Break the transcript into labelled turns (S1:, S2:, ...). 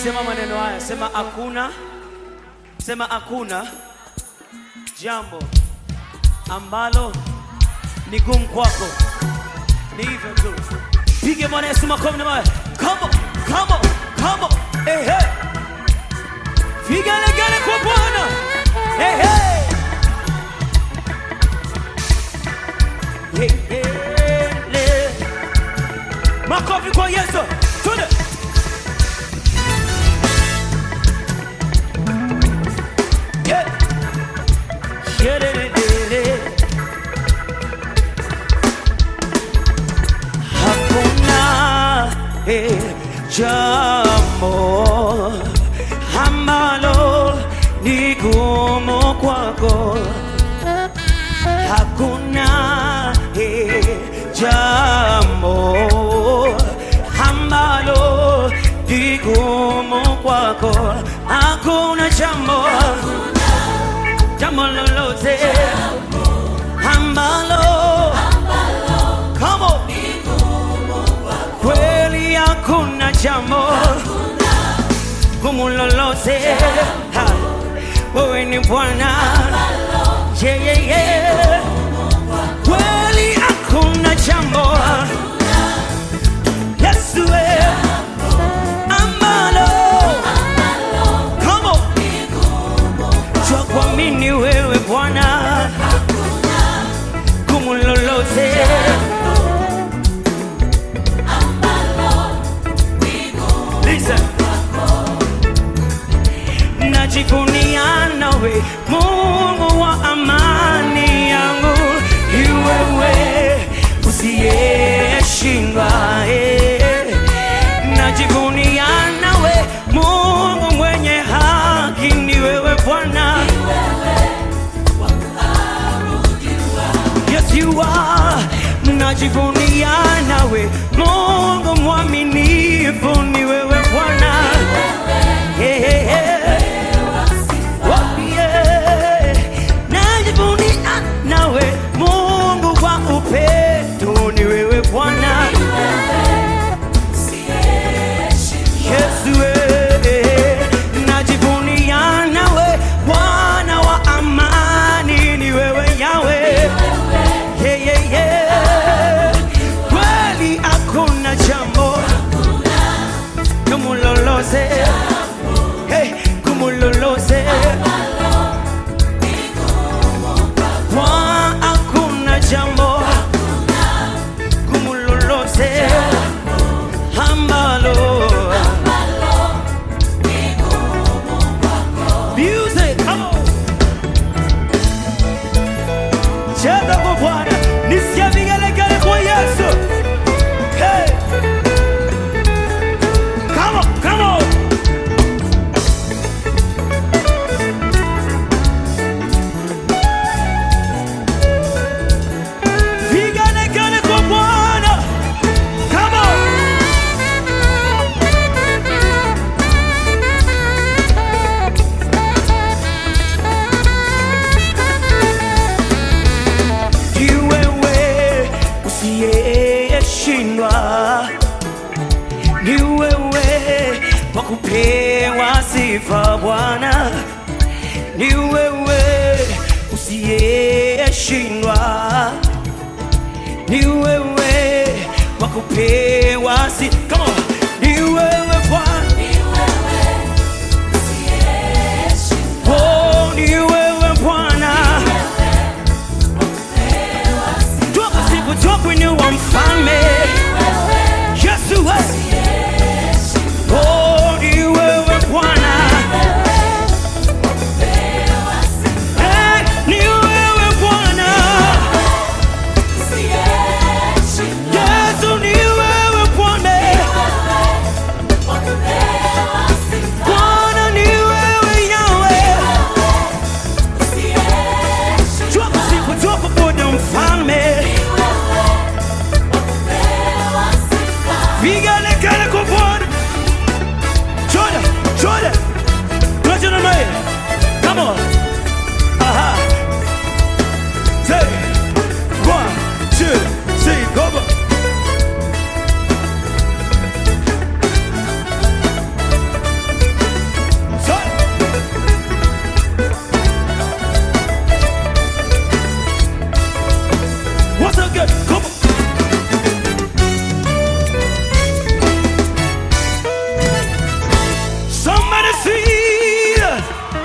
S1: Sema maneno haya, sema hakuna, sema hakuna jambo ambalo ni gumu kwako. Ni hivyo tu. Pige Bwana Yesu makofi na mawe. Come on, come on, come on. Hey, hey. Vigelegele kwa Bwana. Hey, hey. Hey, hey, le. Makofi kwa Yesu. Twende. Yeah. Sherelele. Hakuna eh, jambo ambalo ni gumu kwako. Hakuna eh, jambo ambalo ni gumu kwako. Hakuna jambo jambo lolote ambalo Come on. Kweli hakuna jambo gumu lolote, Ha. wewe ni Bwana. Yeah, yeah, yeah. Kweli hakuna jambo Yesu we ambalo Come on. Jua kuamini wewe Bwana, gumu lolote Listen. Najivunia nawe Mungu wa amani yangu, ni wewe usiyeshindwa. eh. Najivunia nawe Mungu mwenye haki, ni wewe Bwana. Yes, you are. Najivunia nawe Mungu mwaminifu, ni wewe Bwana. Yeah, yeah, yeah. Oh, yeah. Najivunia nawe Mungu wa upendo, ni wewe Bwana. Yesu, eh. najivunia nawe Bwana wa amani, ni wewe Yahweh. Yeah, yeah, yeah. Kweli hakuna jambo gumu lolote, hey, gumu lolote Kwa hakuna jambo gumu lolote ambalo Music, come on. Cheza kwa Bwana, nisikie vigelegele kwa Yesu. Hey. Come on, come on. Vigelegele kwa Bwana. Come on. Ni wewe usiyeshindwa, ni wewe wa kupewa sifa Bwana, ni wewe usiyeshindwa, ni wewe wa kupewa sifa. Come on, ni wewe Bwana, oh, ni wewe Bwana. Tukusifu, tukuinua mfalme Yesu we. Oh, ni wewe Bwana. Eh, ni wewe Bwana. Yesu ni wewe Bwana. sweet